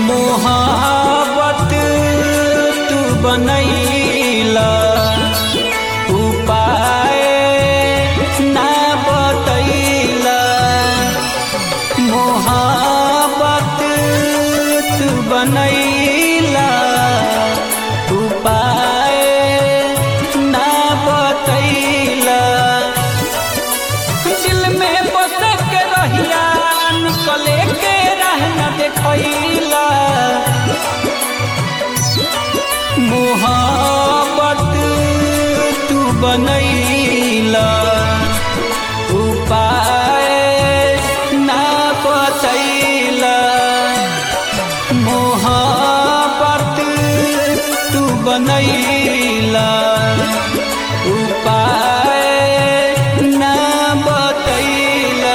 मोहब्बत तू बनैला उपाय ना बतैला मोहब्बत तू बनैला उपाय ना बतैला दिल में बस के रहिया निकले के रहना देखैला मोहब्बत तू बनैला उपाय ना बतैला मोहब्बत तू बनैला उपाय ना बतैला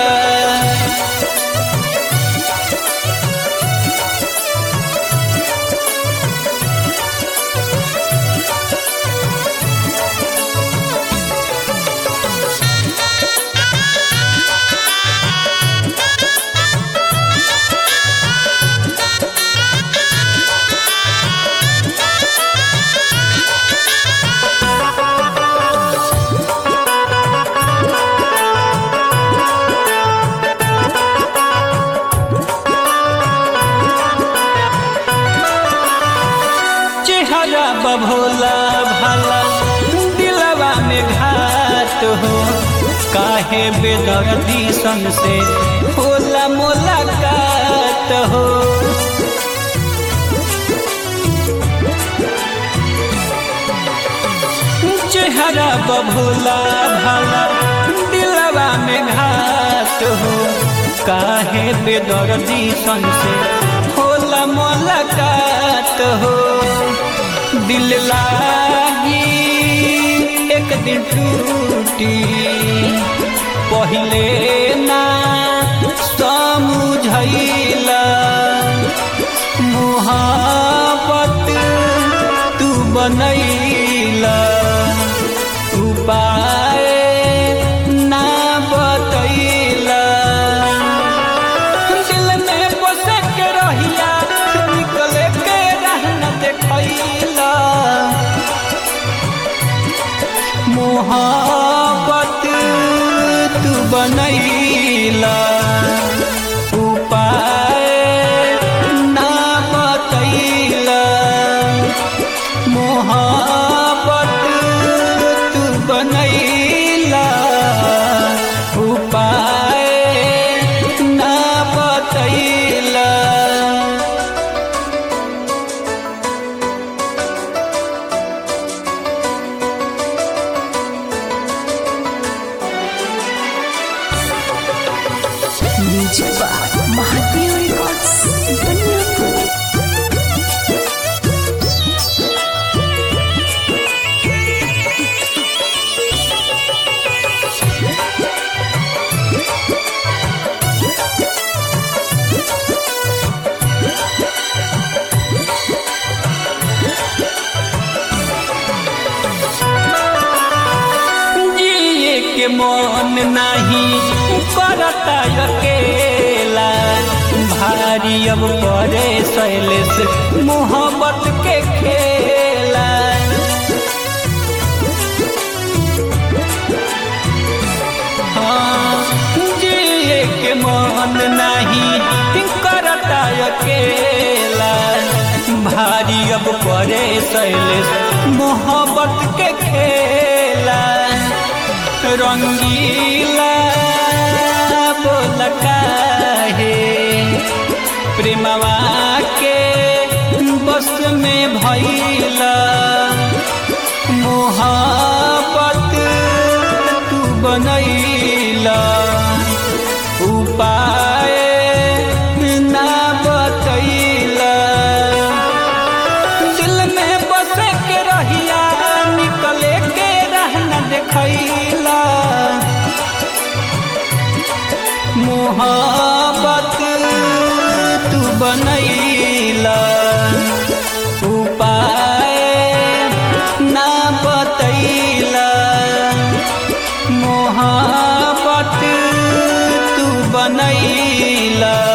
चेहरा बभोला भाला दिलवा में घात हो काहे बेदर्दी सन से होला मुलाकात हो चेहरा बभोला भाला दिलवा में घात हो काहे बेदर्दी सन से होला मुलाकात हो दिल लागी एक दिन टूटी पहले ना समझैला मोहब्बत तू बनैला उपाय ना बतैला दिल में बसे के रहिया निकले के रहना देखैला मोहब्बत तू बनैला उपाय ना बतैला मोहब्बत तू बनैला उपाय ना बतैला music by Mahadev records Baniyapur जिए के मन नहीं करता अकेला भारी अब करे शैलेश मोहब्बत के खेला हाँ, जिए के मन नहीं करता अकेला भारी अब करे शैलेश मोहब्बत के खेला रंगीला बोल काहे प्रेमवा के बस में भैला मोहब्बत तू बनैला उपाय ना बतैला दिल में बसे के रहिया निकले के रहना देखैला मोहब्बत तू बनैला उपाय ना बतैला मोहब्बत तू बनैला